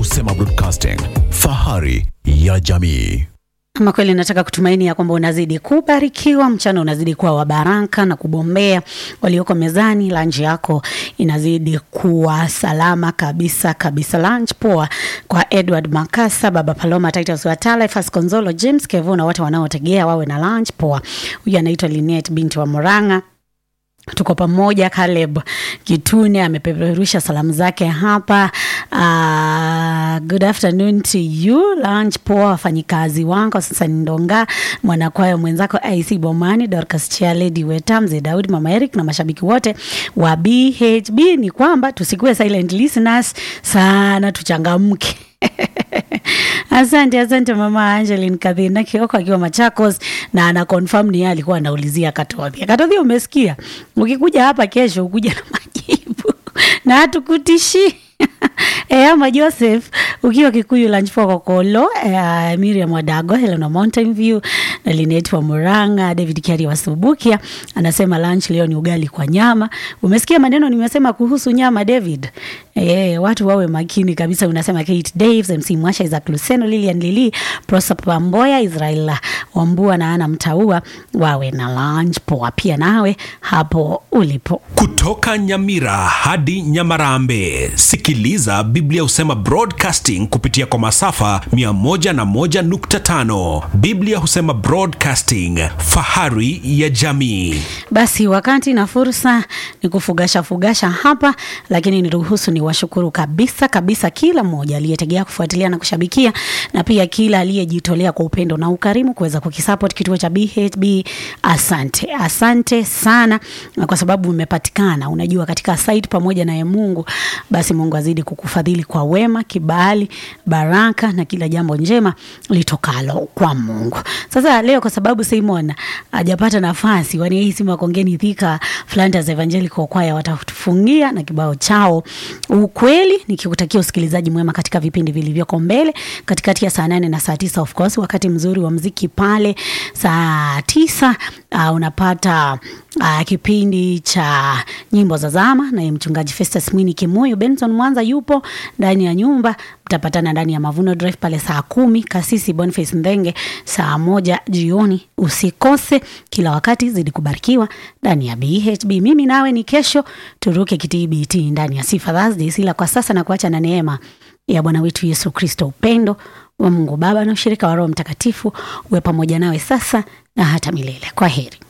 Husema Broadcasting, fahari ya jamii. Ama kweli nataka kutumaini ya kwamba unazidi kubarikiwa, mchana unazidi kuwa wa baraka na kubombea walioko mezani, lunch yako inazidi kuwa salama kabisa kabisa. Lunch poa kwa Edward Makasa, Baba Paloma, Titus Watala, Fas Konzolo, James Kevu na wote wanaotegea wawe na lunch poa. Huyu anaitwa Linet binti wa Moranga tuko pamoja. Caleb Kitune amepeperusha salamu zake hapa. Uh, good afternoon to you, lunch poa wafanyikazi wangu sasa Ndonga, mwanakwaya mwenzako IC Bomani, Dorcas Chialedi Weta, mzee Daudi, mama Eric na mashabiki wote wa BHB. Ni kwamba tusikuwe silent listeners sana, tuchangamke. Asante, asante mama Angeline Kadhina Kioko akiwa Machakos, na ana confirm ni yeye alikuwa anaulizia Katodhi. Katodhi, umesikia? Ukikuja hapa kesho ukuja na majibu na hatukutishi E, ama Joseph ukiwa Kikuyu lunch for Kokolo, e, Miriam Wadago, Helena Mountain View na Linet wa Muranga, David Kiari wa Subukia anasema lunch leo ni ugali kwa nyama. Umesikia maneno nimesema kuhusu nyama David? E, watu wawe makini kabisa. Unasema Kate Daves, MC Mwasha, Isaac Luseno, Lilian Lili, Prosper Pamboya, Israel Wambua na Ana Mtaua wawe na lunch poa pia nawe hapo ulipo. Kutoka Nyamira hadi Nyamarambe, sikiliza Biblia Husema Broadcasting kupitia kwa masafa 101.5. Biblia Husema Broadcasting, fahari ya jamii. Basi wakati na fursa ni kufugasha fugasha hapa, lakini niruhusu ni washukuru kabisa kabisa kila mmoja aliyetegea kufuatilia na kushabikia, na pia kila aliyejitolea kwa upendo na ukarimu kuweza kukisupport kituo cha BHB. Asante, asante sana, na kwa sababu umepatikana, unajua katika site pamoja naye Mungu, basi Mungu azidi kukufadhili kwa wema, kibali, baraka na kila jambo njema litokalo kwa Mungu. Sasa leo kwa sababu Simon hajapata nafasi, wanahisi makongeni Thika Flanders Evangelical Choir watatufungia na kibao chao ukweli, nikikutakia usikilizaji mwema katika vipindi vilivyoko mbele katikati ya saa nane na saa tisa of course, wakati mzuri wa mziki pale saa tisa uh, unapata uh, kipindi cha nyimbo za zama naye mchungaji Festus Mwini Kimuyu. Benson Mwanza yupo ndani ya nyumba, mtapatana ndani ya Mavuno Drive pale saa kumi. Kasisi Boniface Ndenge saa moja jioni. Usikose kila wakati, zidi kubarikiwa ndani ya BHB. Mimi nawe ni kesho, turuke kitbt ndani ya Sifa Thursdays, ila kwa sasa na kuacha na neema ya Bwana wetu Yesu Kristo, upendo wa Mungu Baba na ushirika wa Roho Mtakatifu uwe pamoja nawe sasa na hata milele. Kwa heri.